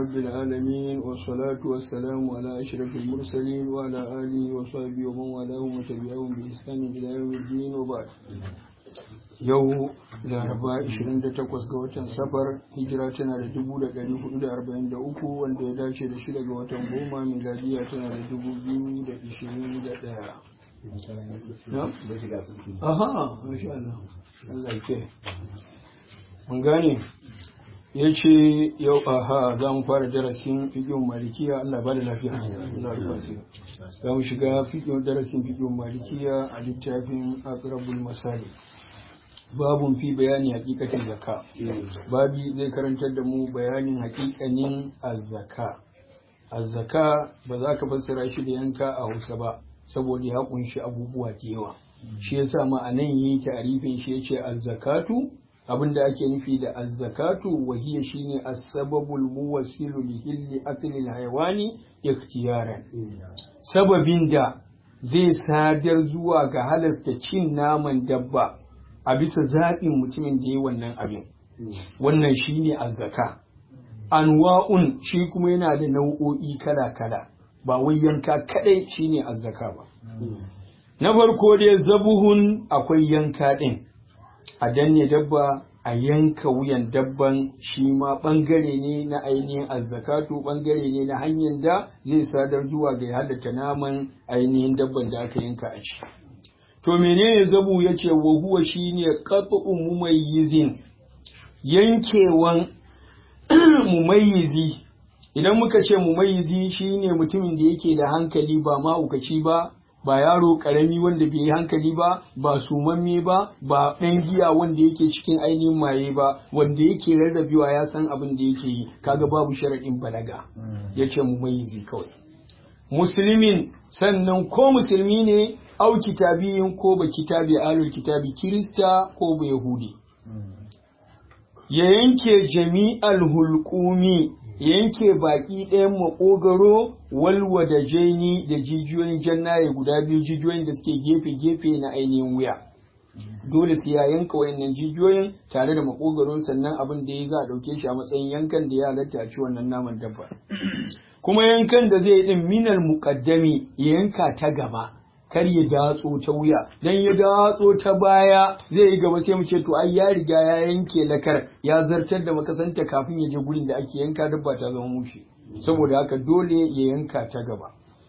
رب العالمين والصلاة والسلام على أشرف المرسلين وعلى آله وصحبه ومن والاهم وتبعهم بإحسان إلى يوم الدين وبعد yau laraba 28 ga watan safar hijira tana da 1443 wanda ya dace da shida ga watan goma miladiya tana da 2021 aha masha Allah Allah ke mun gane ya ce yau aha za mu fara darasin fiƙin malikiya Allah ba da lafiya za mu shiga darasin fiƙin malikiya a littafin akrabul masali babun fi bayani hakikatin zaka babi zai karantar da mu bayanin hakikanin azzaka azzaka ba za ka fassara shi da yanka a hausa ba saboda ya kunshi abubuwa da yawa shi yasa ma a nan yi tarifin shi yace azzakatu abinda ake nufi da azzakatu wahiya shine as-sababul muwassilu li hilli akli al-haywani ikhtiyaran sababin da zai sadar zuwa ga halasta cin naman dabba a bisa zaɓin mutumin da ya wannan abin wannan shi ne azzaka anwa'un shi kuma yana da nau'o'i kala-kala ba wai yanka kadai shi ne azzaka ba na farko dai zabuhun akwai yanka ɗin a danne dabba a yanka wuyan dabban shi ma ɓangare ne na ainihin azzakatu ɓangare ne na hanyar da zai sadar zuwa ga halatta naman ainihin dabban da aka yanka a ci. To menene zabu ya ce wa huwa shi ne ƙaɓa'un mumayyizin yankewan mumayyizi idan muka ce mumayyizi shi ne mutumin da yake da hankali ba mahaukaci ba ba yaro ƙarami wanda bai yi hankali ba ba sumamme ba ba ɗan giya wanda yake cikin ainihin maye ba wanda yake rarrabewa ya san abin da yake yi kaga babu sharaɗin balaga ya ce mumayyizi kawai musulmin sannan ko musulmi ne au kitabiyin ko ba kitabi alul kitabi kirista ko ba yahudi ya yanke jami'al hulkumi yanke baki ɗayan makogaro walwa da jeni da jijiyoyin jannaye guda biyu jijiyoyin da suke gefe-gefe na ainihin wuya dole su ya yanka wayannan jijiyoyin tare da makogaron sannan abin da ya za a ɗauke shi a matsayin yankan da ya halatta a ci wannan naman dabba kuma yankan da zai din minal muqaddami ya yanka ta gaba kar ya datso ta wuya dan ya datso ta baya zai yi gaba sai mu ce to ai ya riga ya yanke lakar ya zartar da makasanta kafin ya je gurin da ake yanka dabba ta zama mushi saboda haka dole ya yanka ta gaba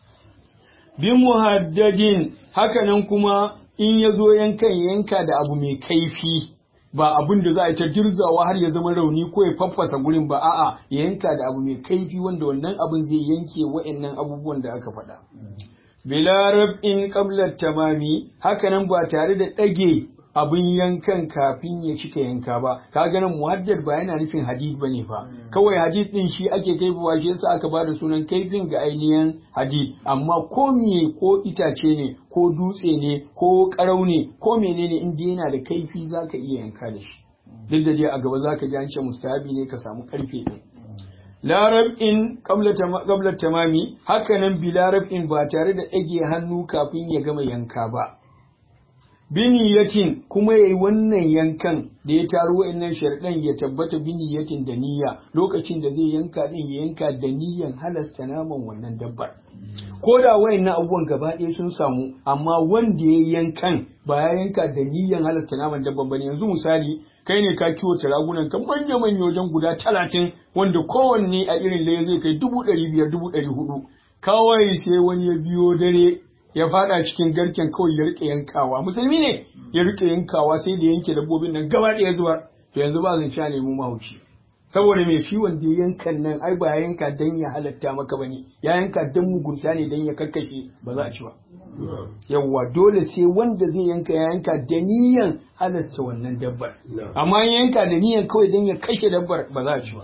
bi muhaddadin hakanan kuma in ya zo yankan yanka da abu mai kaifi ba abin da za a yi ta dirzawa har ya zama rauni ko ya faffasa gurin ba a'a ya yanka da abu mai kaifi wanda wannan abin zai yanke wa'annan abubuwan da aka faɗa. Bila rab'in qabla tamami hakanan ba tare da ɗage abin yankan kafin ya cika yanka ba ka ganin muhaddad ba yana nufin hadid bane fa kawai hadid din shi ake kaifuwa shi yasa aka bada sunan kaifin ga ainihin hadid amma ko me ko itace ne ko dutse ne ko karau ne ko menene in yana da kaifi zaka iya yanka da shi duk da dai a gaba zaka ji an ce mustahabi ne ka samu karfe din larab'in qabla tamami hakanan bi larab'in ba tare da ɗage hannu kafin ya gama yanka ba biniyatin kuma yayi wannan yankan da ya taro wa'annan sharɗan ya tabbata biniyatin da niyya lokacin da zai yanka din ya yanka da niyyan halasta naman wannan dabbar ko da wa'annan abubuwan gaba ɗaya sun samu amma wanda ya yankan ba ya yanka da niyyan halasta naman dabbar bane yanzu misali kai ne ka kiwo ragunan ka manya manya wajen guda talatin wanda kowanne a irin laye zai kai dubu ɗari biyar dubu ɗari hudu kawai sai wani ya biyo dare ya fada cikin garken kawai ya rike yankawa musulmi ne ya rike yankawa sai da yanke dabbobin nan gaba ɗaya zuwa to yanzu ba zan sha nemo mahauci saboda mai shi wanda yankan nan ai ba ya yanka dan ya halatta maka bane ya yanka dan mugunta ne dan ya karkashe ba za a ci ba yawwa dole sai wanda zai yanka ya yanka da niyan halasta wannan dabbar amma yanka da niyan kawai dan ya kashe dabbar ba za a ci ba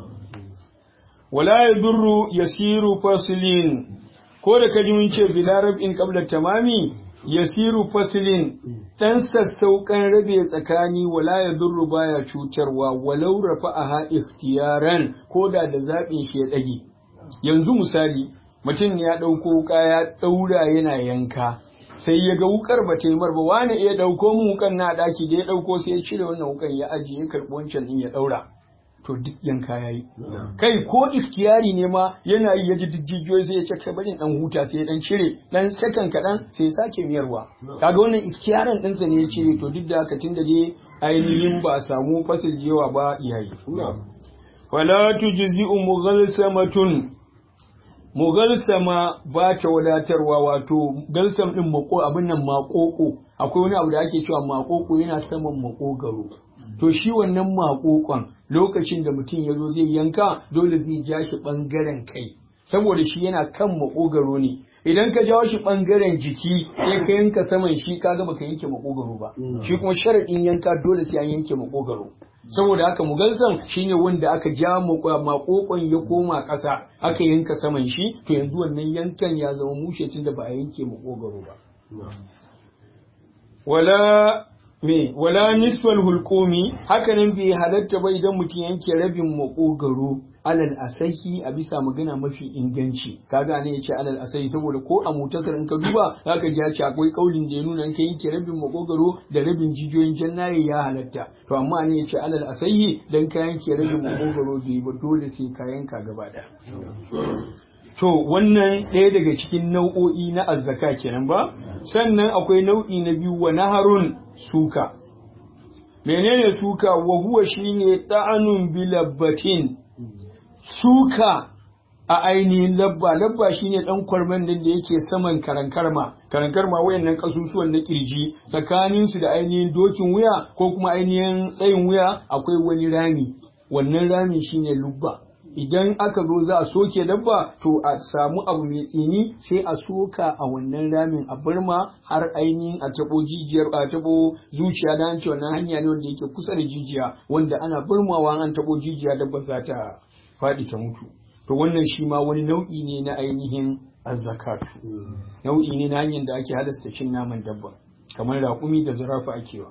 wala yadurru yasiru faslin ko da kaji mun ce bilarab in qabla tamami yasiru faslin dan sassauƙan rabe tsakani wala ya durru baya cutarwa walau rafa'aha ikhtiyaran ko da da zaɓin shi ya ɗage yanzu misali mutum ya ɗauko wuka ya ɗaura yana yanka sai ya ga wukar ba ta yi marba wani iya ɗauko mu wukan na ɗaki da ya ɗauko sai ya cire wannan wukan ya ajiye ya karɓi wancan ɗin ya ɗaura to duk yanka yayi kai ko ikhtiyari ne ma yana yi yaji duk jijiyoyi sai ya ce kai bari dan huta sai ya dan cire dan sakan kadan sai ya sake miyarwa kaga wannan ikhtiyarin ɗinsa ne ya cire to duk da haka tunda dai ainihin ba a samu fasil yawa ba yayi wala tujzi'u mughalsamatun mugalsama ba ta wadatarwa wato galsam din mako abin nan makoko akwai wani abu da ake cewa makoko yana saman makogaro to shi wannan makokon lokacin da mutum ya zo zai yanka dole zai ja shi bangaren kai saboda shi yana kan makogaro ne idan ka jawo shi bangaren jiki sai ka yanka saman shi kaga baka yanke makogaro ba shi kuma sharadin yanka dole sai an yanke makogaro saboda haka mugalsam shine wanda aka ja makokon ya koma ƙasa aka yanka saman shi to yanzu wannan yankan ya zama mushe tunda ba a yanke makogaro ba wala me wala nisfal hulqumi hakanan bai halatta ba idan mutum yanke rabin makogaro alal asahi a bisa magana mafi inganci kaga ne yace alal asahi saboda ko a mutasar in ka duba zaka ji ce akwai kaulin da ya nuna in ka yanke rabin makogaro da rabin jijiyoyin jannaye ya halatta to amma ne yace alal asahi dan ka yanke rabin makogaro bai ba dole sai ka yanka gaba daya to wannan ɗaya daga cikin nau'o'i na azzaka kenan ba sannan akwai nau'i na biyu wa naharun suka menene suka wa huwa shine ta'anun bilabbatin suka a ainihin labba labba shine dan kwarman din da yake saman karankarma karankarma wayannan kasusuwan na kirji tsakanin su da ainihin dokin wuya ko kuma ainihin tsayin wuya akwai wani rami wannan rami shine lubba idan aka zo za a soke dabba to a samu abu mai tsini sai a soka a wannan ramin a burma har ainihin a tabo jijiyar a tabo zuciya da an ce wannan hanya ne wanda yake kusa da jijiya wanda ana burmawa an tabo jijiya dabba za ta faɗi ta mutu to wannan shi ma wani nau'i ne na ainihin azzakatu nau'i ne na hanyar da ake halasta cin naman dabba kamar raƙumi da zarafa akewa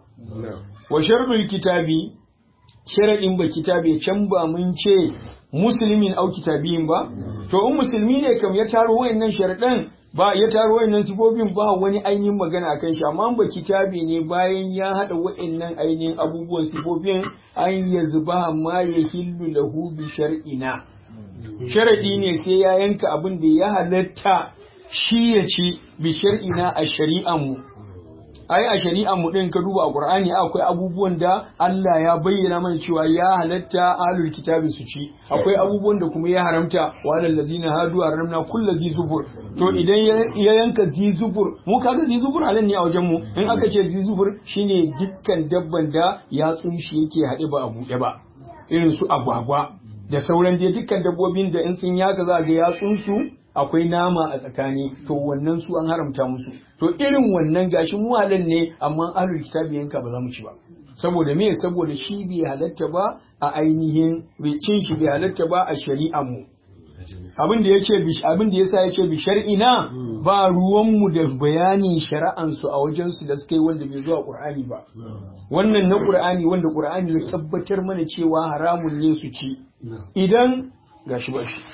wa sharɗul kitabi sharaɗin ba kitabe can ba mun ce musulmin au kitabiyin ba to in musulmi ne kam ya taro wayannan sharaɗan ba ya taro wayannan sifofin ba wani ainihin magana akan shi amma ba kitabe ne bayan ya haɗa wayannan ainihin abubuwan sifofin an ya zuba ma ya hillu lahu bi shar'ina sharaɗi ne sai ya yanka abin da ya halatta shi ya ci bi shar'ina a shari'an mu ai a shari'an mu din ka duba a Qur'ani akwai abubuwan da Allah ya bayyana mana cewa ya halatta ahlul kitabi su ci akwai abubuwan da kuma ya haramta wa alal ladzina hadu haramna kullu zi zubur to idan ya yanka zi zubur mu kaga zi zubur halin ne a wajen mu in aka ce zi zubur shine dukkan dabban da ya tsunshi yake haɗe ba a buɗe ba irin su agwagwa da sauran dai dukkan dabbobin da in sun yaka za ga yatsunsu akwai nama a tsakani to wannan su an haramta musu to irin wannan gashi mu halal ne amma ahlul kitabi yanka ba za mu ci ba saboda me saboda shi bai halatta ba a ainihin cin shi bai halatta ba a shari'ar mu abin da yace abin da yasa yace bi shar'ina ba ruwan mu da bayanin shari'an su a wajen su da suka yi wanda bai zuwa qur'ani ba wannan na qur'ani wanda qur'ani ya tabbatar mana cewa haramun ne su ci idan gashi ba shi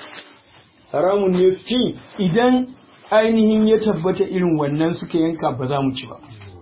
haramun ne su ci idan ainihin ya tabbata irin wannan suka yanka ba za mu ci ba.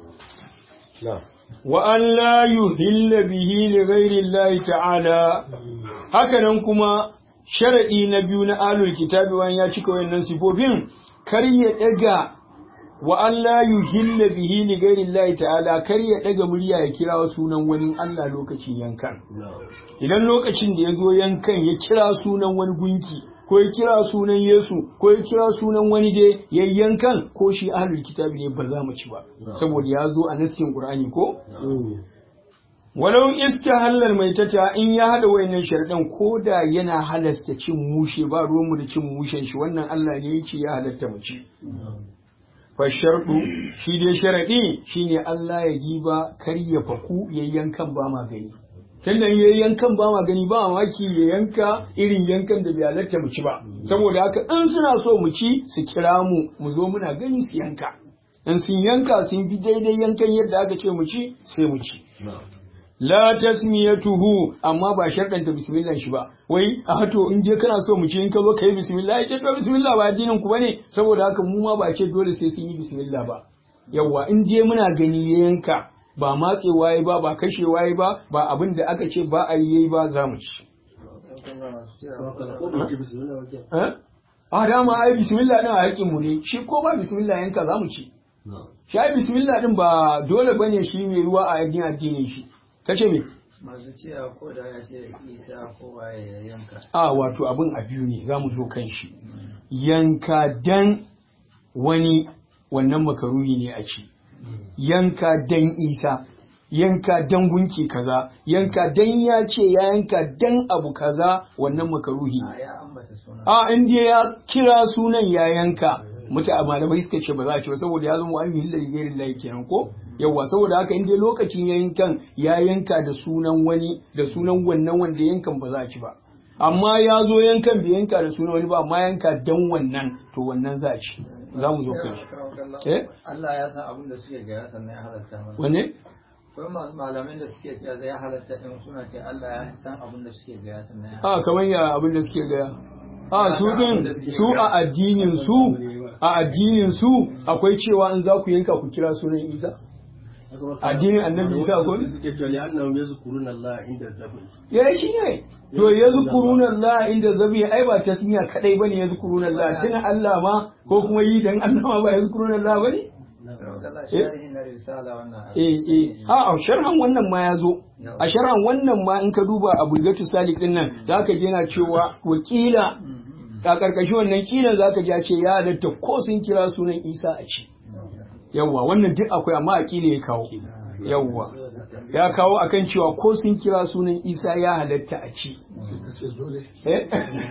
Wa an la yuhilla bihi li ghairi Allah ta'ala hakanan kuma sharadi na biyu na alul kitabi wani ya cika wayannan sifofin kar ya daga wa an la yuhilla bihi li ghairi Allah ta'ala kar ya daga murya ya kira sunan wani Allah lokacin yankan idan lokacin da ya zo yankan ya kira sunan wani gunki ko ya kira sunan Yesu ko ya kira sunan wani dai yayyankan ko shi ahlul kitabi ne ba za mu ci ba saboda ya zo a naskin Qur'ani ko walau istahallal maitata in ya hada wayannan sharadan ko da yana halasta cin mushe ba ruwan mu da cin mushen shi wannan Allah ne yake ya halatta mu ci fa shardu shi dai sharadi shine Allah ya giba kar ya faku yayyankan ba ma gani tunda ya yankan ba ma gani ba mamaki ya yanka irin yankan da bai halatta mu ci ba saboda haka in suna so mu ci su kira mu mu zo muna gani su yanka in sun yanka sun bi daidai yankan yadda aka ce mu ci sai mu ci la tasmiyatuhu amma ba sharɗanta bismillah shi ba wai a hato in je kana so mu ci in ka zo kai bismillah ya ce to bismillah ba addinin ku bane saboda haka mu ma ba ce dole sai sun yi bismillah ba yawa in je muna gani ya yanka ba matsewa ya ba ba kashewa ya ba ba abin da aka ce ba a yi ba za mu ci Eh? a dama ai bismillah din a haƙƙin mu ne shi ko ba bismillah yanka za mu ci shi ai bismillah din ba dole bane shi mai ruwa a addinin addinin shi kace me masu cewa ko da ya ce isa ko waye ya yanka a wato abin a biyu ne za mu zo kan shi yanka dan wani wannan makaruhi ne a ci yanka dan isa yanka dan gunki kaza yanka dan ya ce ya yanka dan abu kaza wannan makaruhi ne a ya ambata suna a inda ya kira sunan ya yanka muta malamai suka ce ba za a ce ba saboda ya zama an yi gairin layi kenan ko yawa saboda haka inda lokacin ya yankan ya yanka da sunan wani da sunan wannan wanda yankan ba za a ci ba amma ya zo yankan bai yanka da sunan wani ba amma yanka dan wannan to wannan za a ci za mu zo kan shi eh Allah ya san abin da suke gaya sannan ya halatta mana wanne akwai masu malamin da suke cewa zai halatta in suna ce Allah ya san abin da suke gaya sannan ya a kamar ya abin da suke gaya a su din su a addinin su a addinin su akwai cewa in za ku yanka ku kira sunan Isa addinin annabi Isa ko suke cewa li annahum yazkuruna Allah inda zabi ya shi ne to yazkuruna Allah inda zabi ai ba tasmiya kadai bane yazkuruna Allah tuna Allah ma ko kuma yi dan Allah ma ba yazkuruna Allah bane Allah shari'i na risala wannan eh eh a a sharhan wannan ma ya zo a sharhan wannan ma in ka duba a bulgatu salik din nan zaka je yana cewa wakila a karkashin wannan kilan zaka ji ya ce ya halatta ko sun kira sunan Isa a ci yawwa wannan duk akwai amma a kila ya kawo yawwa ya kawo akan cewa ko sun kira sunan Isa ya halatta a ci eh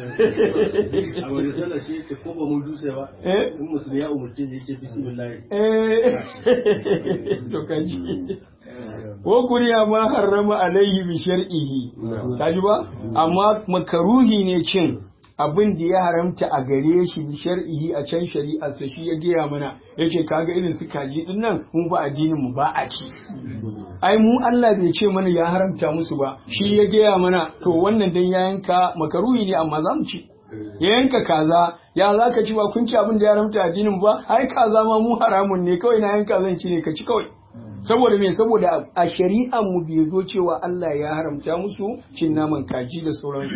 a wani sallah shi yake ko ba mu dutse ba Eh? in musulmi ya umurce shi yake bismillah eh to kaji wa kuriya ma harrama alaihi bi shar'ihi kaji ba amma makaruhi ne cin abin da ya haramta a gare shi bi shar'ihi a can shari'a sa shi ya gaya mana yace kaga irin su kaji din nan mun ba addinin mu ba a ci ai mu Allah bai ce mana ya haramta musu ba shi ya gaya mana to wannan dan ya yanka makaruhi ne amma za mu ci ya yanka kaza ya za ka ci ba kun ci abin da ya haramta addinin mu ba ai kaza ma mu haramun ne kawai na yanka zan ci ne ka ci kawai saboda me saboda a shari'an mu bai zo cewa Allah ya haramta musu cin naman kaji da sauransu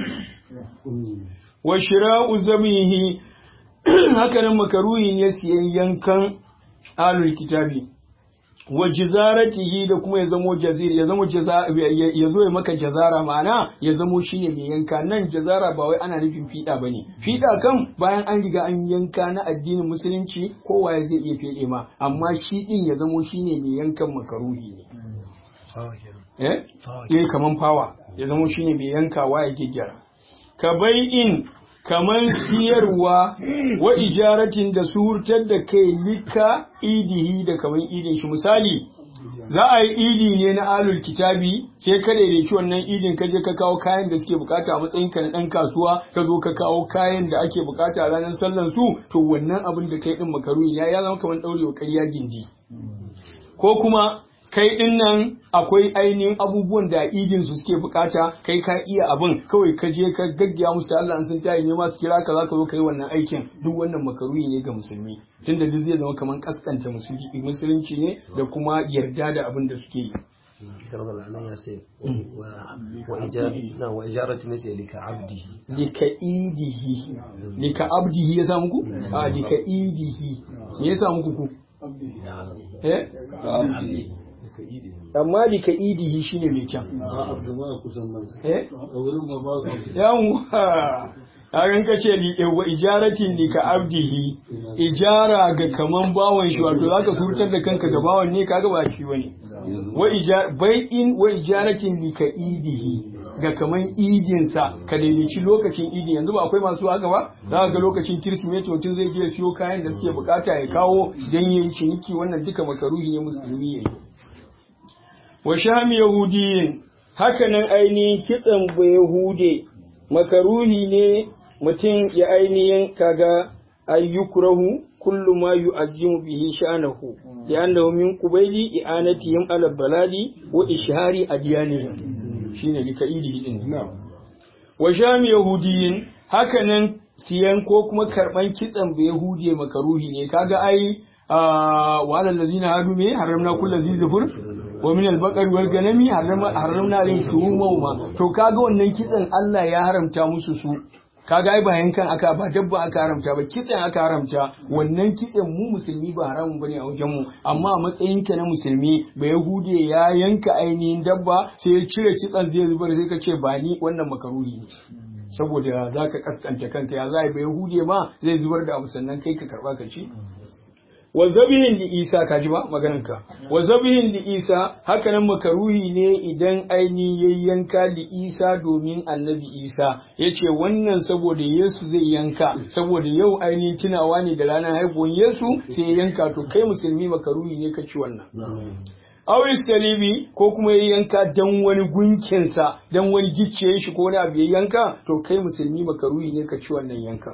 wa shira'u zamihi hakanan makaruhi ne siyan yankan alul kitabi wa jizaratihi da kuma ya zamo jazir ya zamo jaza ya zo ya maka jazara ma'ana ya zamo shine mai yanka nan jazara ba wai ana nufin fiɗa bane fiɗa kan bayan an riga an yanka na addinin musulunci kowa zai iya fede ma amma shi din ya zamo shine mai yankan makaruhi ne eh eh kaman fawa ya zamo shine mai yankawa ya gyara ka in kamar siyarwa wa ijaratin da surtar da kai lika idihi da kamar idin shi misali za a yi idi ne na alul kitabi sai ka daidaici wannan idin ka je ka kawo kayan da suke bukata a matsayin ka na dan kasuwa ka zo ka kawo kayan da ake bukata ranar sallan su to wannan abin da kai din makaruni ya ya zama kamar daurewa ƙarya gindi ko kuma kai din nan akwai ainihin abubuwan da idin su suke bukata kai ka iya abin kawai ka je ka gaggiya musu da Allah an sun tayi ne ma su kira ka zaka zo kai wannan aikin duk wannan makaruhi ne ga musulmi tunda duk zai zama kamar kaskanta musulunci ne da kuma yarda da abin da suke yi كرم العنان يا سيد وإجارة وإجارة مثل لكعبده lika idihi lika abdihi ya samu ku a lika idihi me ya samu ku ku eh amma lika idihi shine mai kyan eh yawwa Hakan ka ce wa ijaratin li ka abdihi ijara ga kaman bawan shi wato zaka surtar da kanka ga bawan ne kaga ba shi bane wa ijar bai'in wa ijaratin li ka idihi ga kaman idin sa ka daidaici lokacin idin yanzu ba akwai masu haka ba za ga lokacin kirsimeti mutum zai je siyo kayan da suke bukata ya kawo dan yayi ciniki wannan duka makaruhi ne musulmi yayi wa shami yahudiyin hakanan ainihin kitsan bayahude makaruhi ne mutum ya ainihin kaga ayyukurahu kullu ma yu'azzimu bihi sha'anahu li'annahu min qubayli i'anatihim ala baladi wa ishari adyanihim shine likaidi din wa shami yahudiyin hakanan siyan ko kuma karban kitsan bayahude makaruhi ne kaga ai wa alal ladzina hadu me haramna kullu zizufur wa min al-baqar wal ganami haramna haramna alayhim shuhumahuma to kaga wannan kitsen Allah ya haramta musu su kaga ai ba yankan aka ba dabba aka haramta ba kitsen aka haramta wannan kitsen mu musulmi ba haramun bane a wajen mu amma a matsayin ka na musulmi ba yahude ya yanka ainihin dabba sai ya cire kitsen zai zubar sai ka ce ba ni wannan makaruhi ne saboda za ka kaskanta kanka ya za ba yahude ma zai zubar da abu sannan kai ka karba ka ci wa zabihin li isa ka ji ba maganarka wa zabihin li isa haka nan makaruhi ne idan aini ya yanka li isa domin annabi isa ya ce wannan saboda yesu zai yanka saboda yau ainihin tunawa ne da ranar haihuwar yesu sai ya yanka to kai musulmi makaruhi ne ka ci wannan Awis salibi ko kuma ya yanka dan wani gunkinsa dan wani gicciyen shi ko wani abu ya yanka to kai musulmi makaruhi ne ka ci wannan yankan.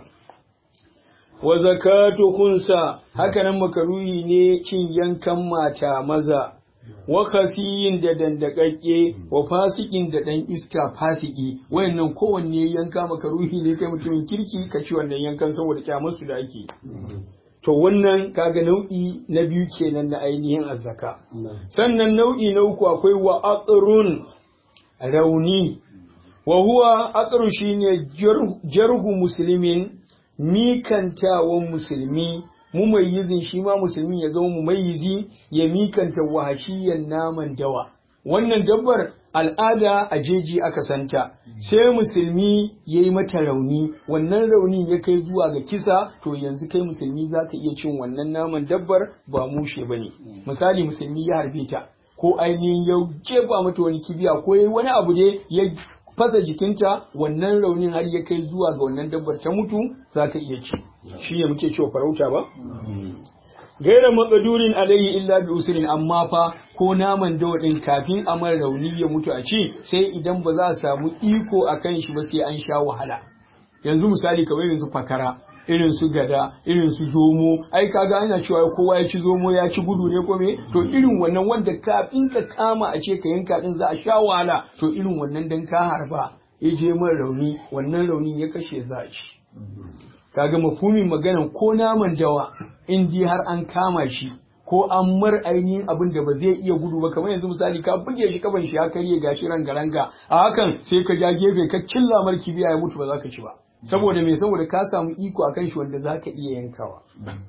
wa zakatu khunsa hakanan makaruhi ne cin yankan mata maza wa khasiyin da dandakakke wa fasikin da dan iska fasiki wayannan kowanne yanka makaruhi ne kai mutumin kirki ka ci wannan yankan saboda kyamarsu da ake to wannan kaga nau'i na biyu kenan na ainihin azzaka sannan nau'i na uku akwai wa aqrun rauni wa huwa aqru shine jarhu muslimin mikantawan musulmi mumayyizin shi ma musulmi ya zama mumayyizi ya mikanta wahashiyan naman dawa wannan dabbar al'ada a jeji aka santa sai musulmi ya yi mata rauni wannan raunin ya kai zuwa ga kisa to yanzu kai musulmi za ka iya cin wannan naman dabbar ba mushe ba ne misali musulmi ya harbe ta ko ainihin ya jefa mata wani kibiya ko ya yi wani abu ne ya fasa jikinta wannan raunin har ya kai zuwa ga wannan dabbar ta mutu za ka iya ci shi ne muke cewa farauta ba gaira matsadurin alayhi illa bi usrin amma fa ko naman dawa din kafin a mara rauni ya mutu a ci sai idan ba za a samu iko a kan shi ba sai an sha wahala yanzu misali kamar irin su fakara irin su gada irin su zomo ai kaga ana cewa kowa ya ci zomo ya ci gudu ne ko me to irin wannan wanda kafin ka kama a ce ka yanka din za a sha wahala to irin wannan dan ka harba ya je mara rauni wannan raunin ya kashe za a ci kaga mafumin maganan ko naman dawa in ji har an kama shi ko an mar ainihin abin da ba zai iya gudu ba kamar yanzu misali ka buge shi kaban shi ya karye gashi rangaranga a hakan sai ka ja gefe ka cilla mar kibiya ya mutu ba za ka ci ba saboda me saboda ka samu iko akan shi wanda za ka iya yankawa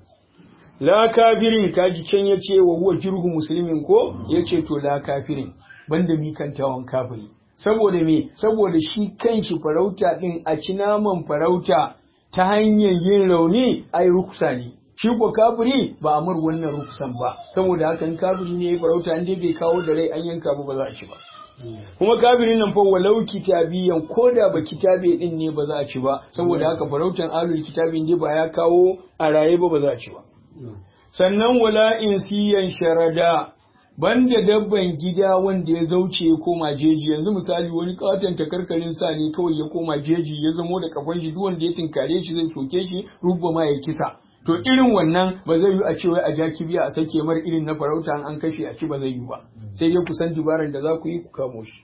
la kafirin kaji can ya ce wa huwa jirgu musulmin ko ya ce to la kafirin banda mikantawan kafiri saboda me saboda shi kanshi farauta din a ci naman farauta ta hanyar yin rauni ai ruksa ne shi ko kafiri ba a mar wannan ruksan ba saboda hakan kafiri ne ya farauta an dai bai kawo da rai an yanka ba ba za a ci ba kuma kafirin nan fa walau kitabiyan ko da ba kitabe din ne ba za a ci ba saboda haka farautan alul kitabin dai ba ya kawo a raye ba ba za a ci ba sannan wala insiyan sharada banda dabban gida wanda ya zauce ya koma jeji yanzu misali wani katon takarkarin sa ne kawai ya koma jeji ya zamo da kafan shi duk wanda ya tinkare shi zai soke shi rubba ma ya kisa to irin wannan ba zai yi a ce wai a ja kibiya a sake mar irin na farauta an kashe a ci ba zai yi ba sai dai kusan dubaran da za ku yi ku kamo shi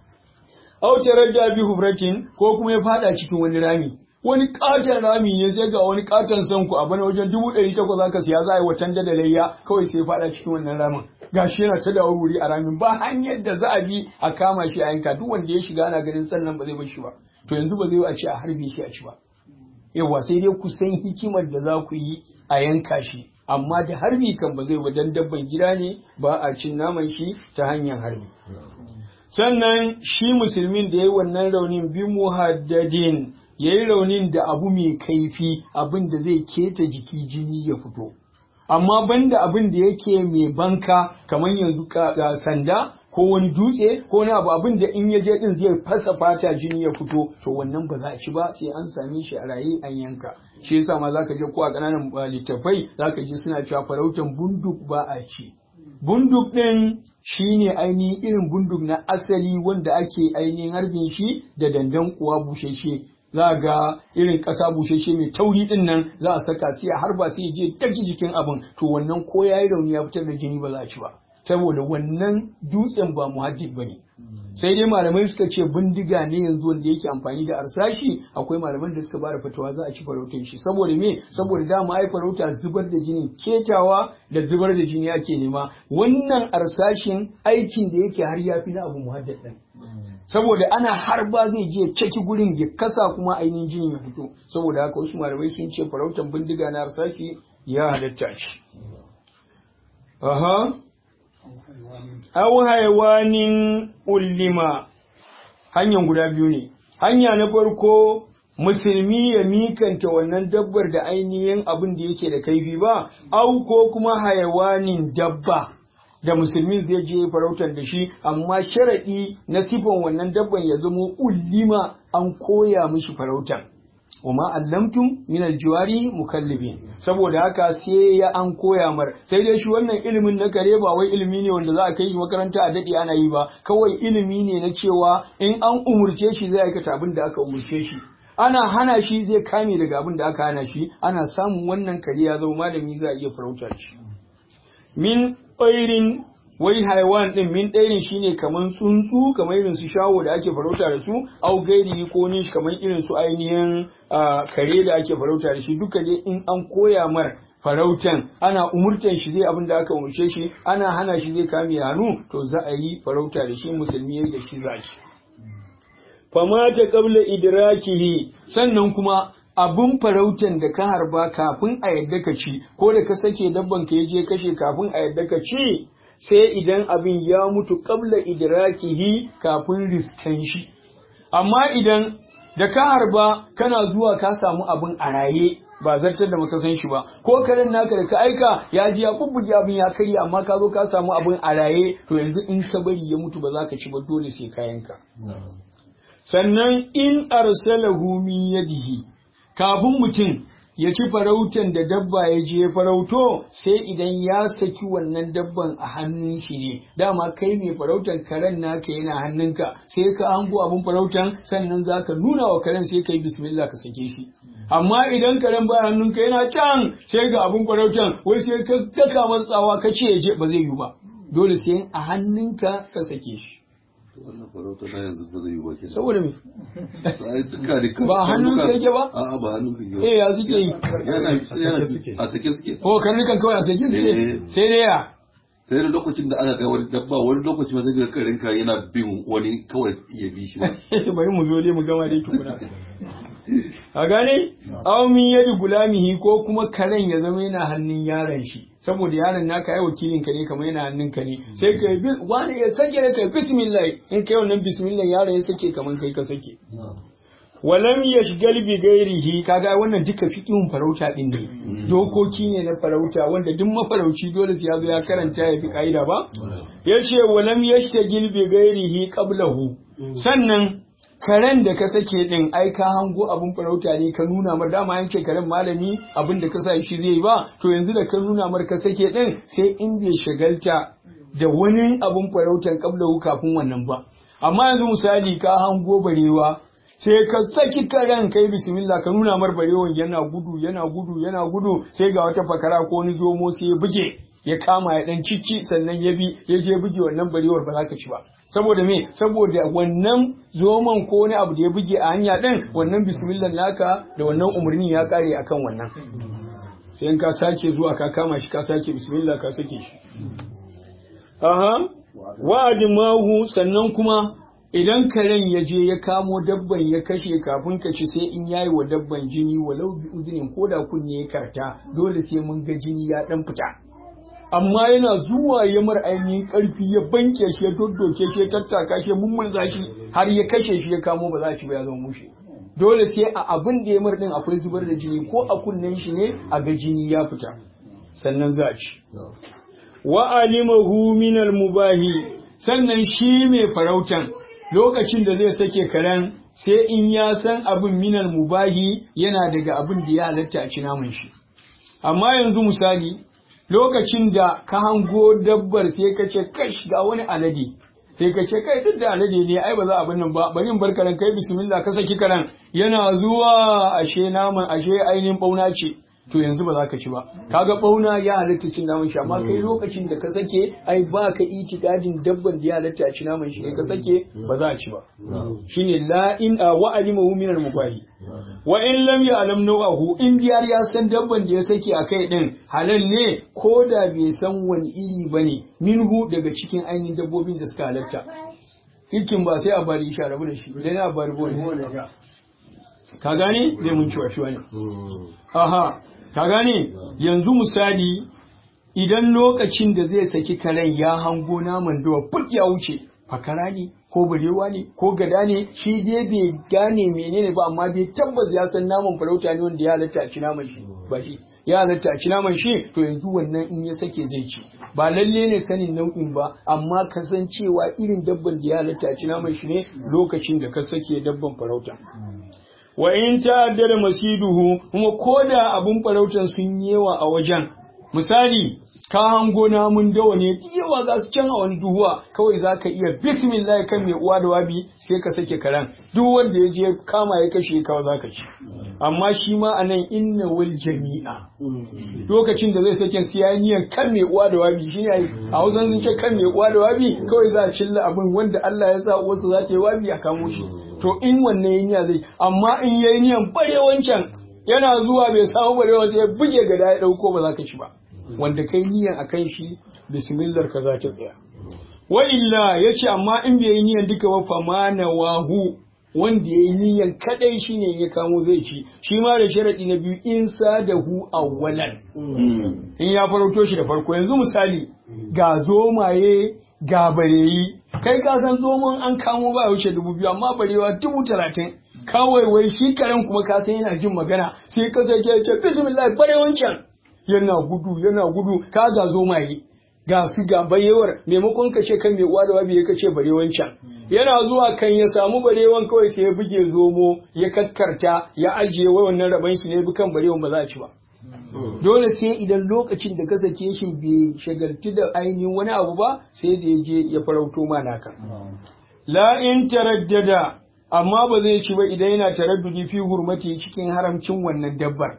aw taradda bi hufratin ko kuma ya fada cikin wani rami wani katon rami ne sai ga wani katon sanku a bana wajen dubu ɗari takwas aka siya za a yi watan da layya kawai sai fada cikin wannan ramin gashi yana ta dawo wuri a ramin ba hanyar da za a bi a kama shi a yanka duk wanda ya shiga ana ganin sannan ba zai bar shi ba to yanzu ba zai yi a ce a harbe shi a ci ba yawa sai dai ku san hikimar da za ku yi a yanka shi amma da harbi kan ba zai wajen dabban gida ne ba a cin naman shi ta hanyar harbi sannan shi musulmin da ya yi wannan raunin bi muhaddadin ya yi raunin da abu mai kaifi abin da zai keta jiki jini ya fito amma banda abin da yake mai banka kamar yanzu sanda ko wani dutse ko wani abu abin da in ya je din zai fasa fata jini ya fito to wannan ba za a ci ba sai an same shi a raye an yanka shi yasa ma zaka je ko a kananan littafai zaka ji suna cewa farautan bunduk ba a ci bunduk din shine ainihin irin bunduk na asali wanda ake ainihin harbin shi da dandan kuwa busheshe za ga irin ƙasa busheshe mai tauri din nan za a saka sai a harba sai je daki jikin abin to wannan ko yayi rauni ya fitar da jini ba za a ci ba saboda wannan dutsen ba muhaddid bane sai dai malamai suka ce bindiga ne yanzu wanda yake amfani da arsashi akwai malaman da suka bada fatawa za a ci farautar shi saboda me saboda dama ai farauta zubar da jini ketawa da zubar da jini ake nema wannan arsashin aikin da yake har yafi na abu muhaddad din saboda ana harba zai je caki gurin ya kasa kuma ainihin jini ya fito saboda haka wasu malamai sun ce farautar bindiga na arsashi ya halatta shi aha aw haiwanin ullima hanyar guda biyu ne hanya na farko musulmi ya mikanta wannan dabbar da ainihin abin da yake da kaifi ba au ko kuma haiwanin dabba da musulmi zai je farautar da shi amma sharaɗi na sifan wannan dabban ya zamo ullima an koya mishi farautar wama allamtum min aljiwari mukallibin saboda haka sai ya an koya mar sai dai shi wannan ilimin na kare ba wai ilimi ne wanda za a kai shi makaranta a dade ana yi ba kawai ilimi ne na cewa in an umurce shi zai aikata abin da aka umurce shi ana hana shi zai kame daga abin da aka hana shi ana samun wannan kare ya zama malami za a iya farautar shi min ƙwairin wai haiwan din min ɗairin shine kaman tsuntsu kamar irin su shawo da ake farauta da su au gairi ko nish kamar irin su ainihin kare da ake farauta da shi duka dai in an koya mar farautan ana umurtan shi zai abin da aka umurce shi ana hana shi zai kame hannu to za a yi farauta da shi musulmi da shi za shi famata qabla idrakihi sannan kuma abun farautan da ka harba kafin a yadda ka ci ko da ka sake dabban ka je kashe kafin a yadda ka ci sai idan abin ya mutu qabla idrakihi kafin riskan shi amma idan da ka harba kana zuwa ka samu abin a raye ba zartar da maka san shi ba ko karen naka da ka aika ya ji ya bubbuge abin ya karya amma ka zo ka samu abin a raye to yanzu in ka bari ya mutu ba za ka ci ba dole sai kayanka sannan in arsalahu min yadihi kafin mutum ya ci farautan da dabba ya je farauto sai idan ya saki wannan dabban a hannun shi ne dama kai mai farautan karen naka yana hannunka sai ka hango abin farautan sannan za ka nuna wa karen sai ka yi bismillah ka sake shi amma idan karen ba hannunka yana can sai ga abin farautan wai sai ka daka matsawa ka ce ya je ba zai yi ba dole sai a hannunka ka sake shi wannan farauta na yanzu ba zai yi ba kenan saboda me Ai, duka da kan- Ba hannun su yake ba? a'a ba hannun su yake eh ya suke yi yana yana a sake suke ko karnukan kawai a sake suke Eh. sai dai ya sai da lokacin da aka ga wani dabba wani lokaci ma zai ga karinka yana bin wani kawai ya bi shi ba bari mu zo dai mu gama dai tukuna a gane aw min yadi gulamihi ko kuma karen ya zama yana hannun yaron shi saboda yaron naka ai wakilin ka ne kamar yana hannun ka ne sai ka bi wani ya sake da kai bismillah in kai wannan bismillah yaron ya sake kamar kai ka sake walam yashgal bi ghairihi kaga wannan duka fiqhun farauta din ne dokoki ne na farauta wanda duk mafarauci dole sai ya zo ya karanta ya fi kaida ba yace walam yashtagil bi ghairihi qablahu sannan karen da ka sake din ai ka hango abun farauta ne ka nuna mar dama yanke karen malami abin da ka sa shi zai yi ba to yanzu da ka nuna mar ka sake din sai in bai shagalta da wani abun farautan qablahu kafin wannan ba amma yanzu misali ka hango barewa sai ka saki karen kai bismillah ka nuna mar barewan yana gudu yana gudu yana gudu sai ga wata fakara ko wani zomo sai ya buge ya kama ya dan cici sannan ya bi ya je buge wannan barewar ba za ka ci ba saboda me saboda wannan zoman ko wani abu da ya buge a hanya din wannan bismillah naka da wannan umarni ya kare akan wannan sai in ka sake zuwa ka kama shi ka sake bismillah ka sake shi aha wa'adimahu sannan kuma idan karen ya je ya kamo dabban ya kashe kafin ka ci sai in yayi wa dabban jini walau bi uzinin ko da kunne ya karta dole sai mun ga jini ya dan fita amma yana zuwa ya mar ainihin karfi ya banke shi ya doddoke shi ya tattaka shi ya mummulza shi har ya kashe shi ya kamo ba za shi ba ya zama mushe dole sai a abin da ya mar din akwai zubar da jini ko a kunnen shi ne a ga jini ya fita sannan za a ci wa alimahu min mubahi sannan shi mai farautan lokacin da zai sake karen sai in ya san abin minal mubahi yana daga abin da ya halatta a ci naman shi amma yanzu misali lokacin da ka hango dabbar sai ka ce kash ga wani alade sai ka ce kai duk da alade ne ai ba za a nan ba bari in bar karen kai bismillah ka saki karen yana zuwa ashe naman ashe ainihin bauna ce to yanzu ba za ka ci ba kaga bauna ya halatta cin naman shi amma kai lokacin da ka sake ai ba ka itikadin dabban da ya halatta a ci naman shi ka sake ba za a ci ba shine la in wa alimahu min al-mubahi wa in lam ya'lam nawahu in diyar ya san dabban da ya sake a kai din halal ne ko da bai san wani iri bane minhu daga cikin ainihin dabbobin da suka halatta hikin ba sai a bari shi a rabu da shi idan a bari bone ka gane zai mun ciwa shi wani aha ka gane yanzu misali idan lokacin da zai saki karen ya hango naman dawa fut ya wuce fakara ne ko barewa ne ko gada ne shi dai bai gane menene ba amma dai tabbas ya san naman farauta ne wanda ya halatta a ci naman shi ba shi ya halatta a ci naman shi to yanzu wannan in ya sake zai ci ba lalle ne sanin nau'in ba amma kasancewa irin dabban da ya halatta a ci naman shi ne lokacin da ka sake dabban farauta wa in ta'addada masiduhu kuma koda abun farautan sun yawa a wajen misali ka hango namun dawa ne yawa za su can a wani duhuwa kawai za ka iya bismillah kan mai uwa da wabi sai ka sake karen duk wanda ya je kama ya kashe kawai za ka ci amma shi ma a nan inna wal jami'a lokacin da zai sake siya niyan kan mai uwa da wabi shi ne a hausan sun ce kan mai uwa da wabi kawai za a cilla abin wanda Allah ya sa uwarsa za ta yi wabi a kamo shi to in wannan yin zai amma in yayi niyan bare wancan yana zuwa bai samu barewa sai ya buge gada ya dauko ba za ka ci ba wanda kai niyan akan shi bismillah ka za ta tsaya wa illa yace amma in bai yi niyan duka ba fa wahu wanda ya yi niyan kadai shine ya kamo zai ci shi ma da sharadi na biyu in sadahu awwalan in ya farauto shi da farko yanzu misali ga zomaye ga bareyi kai ka san zomon an kamo ba wuce dubu biyu amma barewa dubu talatin kawai wai shi karen kuma ka san yana jin magana sai ka sai ke ce bismillah bare wancan yana gudu yana gudu ka ga zomaye ga su ga bayewar maimakon ka ce kan mai uwa da wabi ka ce bare wancan yana zuwa kan ya samu barewan kawai sai ya buge zomo ya kakkarta ya ajiye wai wannan raban shi ne bi kan barewan ba za a ci ba dole sai idan lokacin da ka sake shi bai shagaltu da ainihin wani abu ba sai da ya je ya farauto ma naka la in taraddada amma ba zai ci ba idan yana taraddudi fi hurmati cikin haramcin wannan dabbar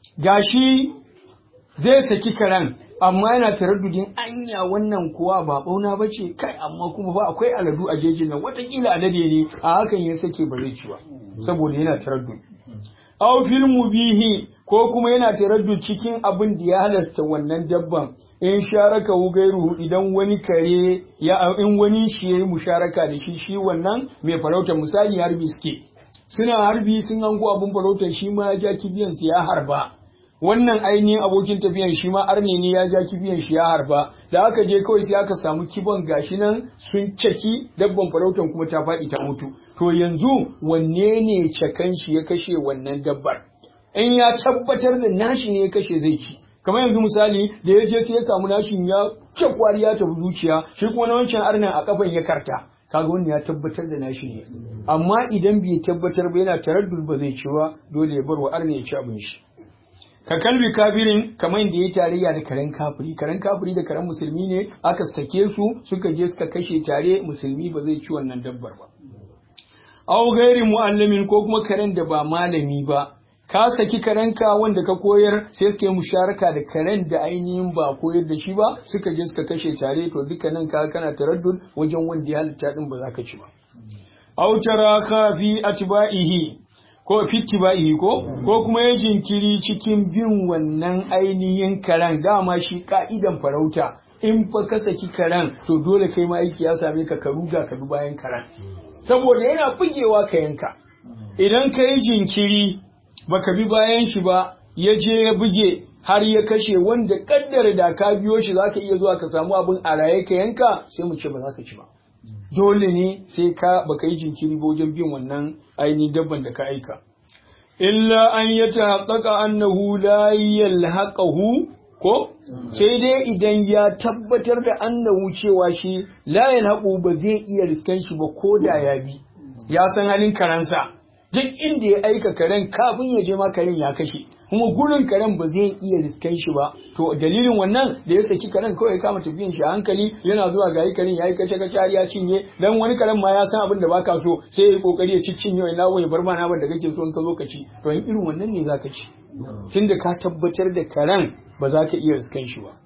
gashi zai saki karen amma yana taraddudin anya wannan kuwa ba bauna ba ce kai amma kuma ba akwai aladu a jejin nan watakila alade ne a hakan ya sake ba zai ci ba saboda yana taraddudi aw fil mubihi ko kuma yana taraddud cikin abin da ya halasta wannan dabban in sharaka hu gairu idan wani kare ya in wani shi yayi musharaka da shi shi wannan mai farauta misali harbi suke suna harbi sun hango abin farautar shi ma ya ja kibiyan su ya harba wannan ainihin abokin tafiyan shi ma arne ne ya ja kibiyan shi ya harba da aka je kawai sai aka samu kibon gashi nan sun caki dabban farautan kuma ta faɗi ta mutu to yanzu wanne ne cakan shi ya kashe wannan dabbar in ya tabbatar da nashi ne ya kashe zai ci kamar yanzu misali da ya je sai ya samu nashin ya kwari ya tafi zuciya shi kuma na wancan arnan a kafan ya karta kaga wannan ya tabbatar da nashi ne amma idan bai tabbatar ba yana taraddud ba zai ci ba dole ya bar wa arna ya ci abin shi ka kalbi kafirin kamar da ya tarayya da karen kafiri karen kafiri da karen musulmi ne aka sake su suka je suka kashe tare musulmi ba zai ci wannan dabbar ba aw gairi muallamin ko kuma karen da ba malami ba ka saki karenka wanda ka koyar sai suka yi musharaka da karen da ainihin ba koyar da shi ba suka je suka kashe tare to dukkanin ka kana taraddud wajen wanda ya halitta din ba za ka ci ba aw taraka fi atba'ihi ko fittiba'ihi ko ko kuma ya jinkiri cikin bin wannan ainihin karen dama shi ka'idan farauta in fa ka saki karen to dole kai ma aiki ya same ka ka ruga ka bi bayan karen saboda yana bugewa ka yanka idan ka yi jinkiri baka bi bayan shi ba ya je ya buge har ya kashe wanda kaddara da ka biyo shi zaka iya zuwa ka samu abin a raye ka yanka sai mu ce ba za ka ci ba dole ne sai ka baka yi jinkiri ba wajen bin wannan ainihin dabban da ka aika illa an ya tahaqqaqa annahu la yalhaqahu ko sai dai idan ya tabbatar da annahu cewa shi la yalhaqu ba zai iya riskan shi ba ko da ya bi ya san halin karansa duk inda ya aika karen kafin ya je ma karen ya kashe kuma gurin karen ba zai iya riskan shi ba to dalilin wannan da ya saki karen kawai ya kama tafiyan shi a hankali yana zuwa ga yi karen ya yi kace kace har ya cinye dan wani karen ma ya san abin da baka so sai ya yi kokari ya ci cinye wai nawo ya bar ma naman da kake so in ka zo ka ci to in irin wannan ne zaka ci tunda ka tabbatar da karen ba za ka iya riskan shi ba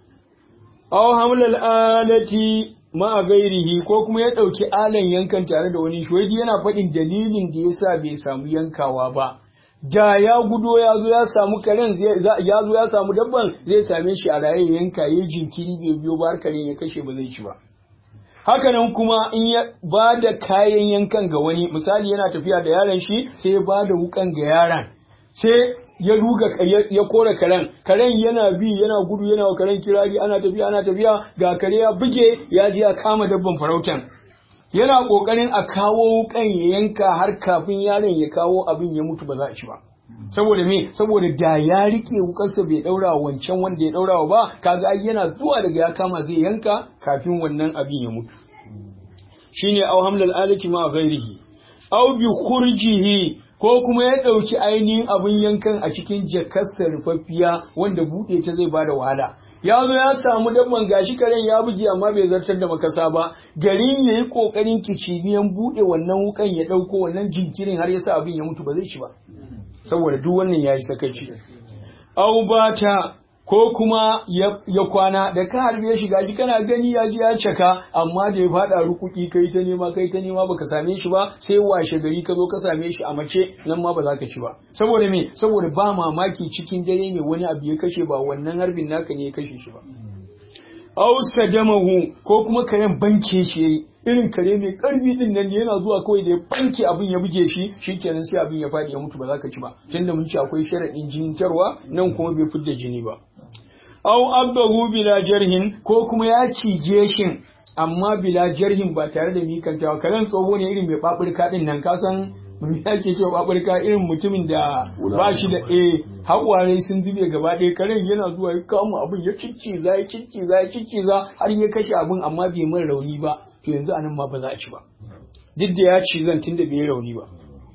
aw hamlal alati ma gairihi ko kuma ya ɗauki alan yankan tare da wani shi yana faɗin dalilin da yasa bai samu yankawa ba da ya gudo ya zo ya samu karen ya zo ya samu dabban zai same shi a raye yanka ya jinkiri bai biyo ba har karen ya kashe ba zai ci ba hakanan kuma in ya ba da kayan yankan ga wani misali yana tafiya da yaron shi sai ya ba da wukan ga yaron sai ya ruga ya kora karen karen yana bi yana gudu yana wa karen kirari ana tafiya ana tafiya ga kare ya buge ya je ya kama dabban farautan yana kokarin a kawo wukan ya yanka har kafin yaron ya kawo abin ya mutu ba za a ci ba saboda me saboda da ya rike wukarsa bai daura wancan wanda ya daura ba kaga ai yana zuwa daga ya kama zai yanka kafin wannan abin ya mutu shine aw hamlal alati ma ghairihi aw bi khurjihi ko kuma ya ɗauki ainihin abin yankan a cikin jakarsa rufaffiya wanda buɗe ta zai bada wahala ya zo ya samu dabban gashi karen ya buge amma bai zartar da makasa ba garin ya yi ƙoƙarin kiciniyan buɗe wannan wukan ya ɗauko wannan jinkirin har ya sa abin ya mutu ba zai ci ba saboda duk wannan ya yi sakaci au bata ko kuma ya kwana da ka harbe shi gashi kana gani ya ji ya caka amma da ya fada rukuki kai ta nema kai ta nema baka same shi ba sai washe gari ka zo ka same shi a mace nan ma ba za ka ci ba saboda me saboda ba mamaki cikin dare ne wani abu ya kashe ba wannan harbin naka ne ya kashe shi ba aw sadamahu ko kuma kayan banke shi yayi irin kare mai karfi din nan yana zuwa kawai da ya banke abin ya buge shi shikenan sai abin ya fadi ya mutu ba za ka ci ba tunda mun ci akwai sharadin jinitarwa nan kuma bai fidda jini ba aw abdahu bila jarhin ko kuma ya cije shin amma bila jarhin ba tare da mikantawa karen tsoho ne irin mai babirka din nan ka san me ake cewa babirka irin mutumin da ba shi da eh haƙware sun zube gaba ɗaya karen yana zuwa ya kama abin ya cicciza ya cicciza ya cicciza har ya kashe abin amma bai min rauni ba to yanzu anan ma ba za a ci ba duk da ya ci zan tunda bai rauni ba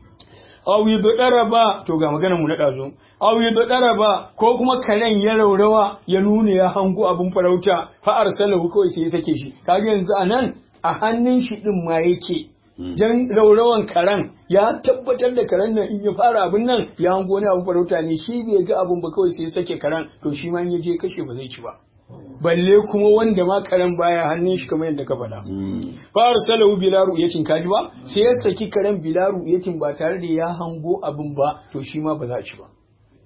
aw yi ba to ga maganar mu na ɗazu aw yi ba ko kuma karen ya raurawa ya nuna ya hango abin farauta fa arsalahu kawai sai ya sake shi kaga yanzu anan a hannun shi din ma yake jan raurawan karen ya tabbatar da karen nan in ya fara abin nan ya hango wani abin farauta ne shi bai ga abin ba kawai sai ya sake karen to shi ma in ya je kashe ba zai ci ba balle kuma wanda ma karen baya hannun shi kamar yadda ka faɗa. Fara salahu bila ru'yatin kaji ba sai ya saki karen bila ru'yatin ba tare da ya hango abin ba to shi ma ba za ci ba.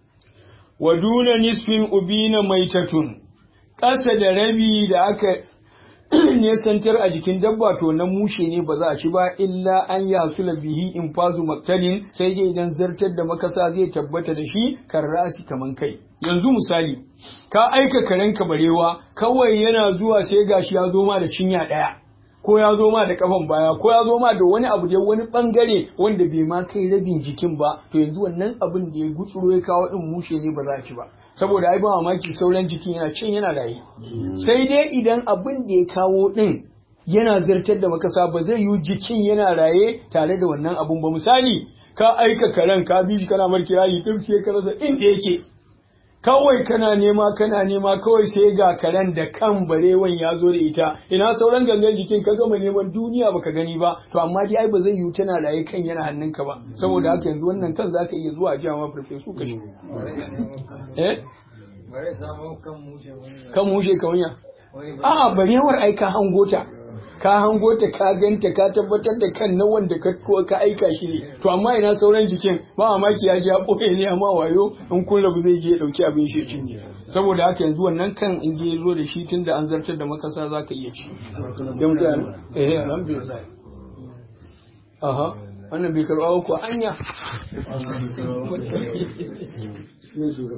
Wa duna nisfin ubina maitatun ƙasa da rabi da aka nesantar a jikin dabba to na mushe ne ba za a ci ba illa an ya hasula bihi in fazu maktalin sai dai idan zartar da makasa zai tabbata da shi kan rasi kaman kai yanzu misali ka aika karenka barewa kawai yana zuwa sai gashi ya zo ma da cinya ɗaya ko ya zo ma da kafan baya ko ya zo ma da wani abu da wani bangare wanda bai ma kai rabin jikin ba to yanzu wannan abin da ya gutsuro ya kawo din mushe ne ba za a ci ba saboda ai ba mamaki sauran jikin yana cin yana raye sai dai idan abin da ya kawo din yana zartar da makasa ba zai yi jikin yana raye tare da wannan abun ba misali ka aika karen ka bi shi kana marki yayi din sai ka rasa inda yake kawai kana nema kana nema kawai sai ga karen da kan barewan ya zo da ita ina sauran gangan jikin ka gama neman duniya baka gani ba to amma dai ai ba zai yiwu tana raye kan yana hannunka ba saboda haka yanzu wannan kan zaka iya zuwa jiya ma farfesu ka shi eh bare samu kan mushe wani kan mushe kawanya a'a barewar ai ka hango ta ka hango ta ka ganta ka tabbatar da kan na wanda ka ka aika shi ne to amma ina sauran jikin ba mamaki ya ji ɓoye ne amma wayo in kun rabu zai je ya ɗauki abin shi cinye saboda haka yanzu wannan kan in ya zo da shi tun da an zartar da makasa za ka iya ci sai mutane eh alhamdulillah aha wannan bai karɓa ko anya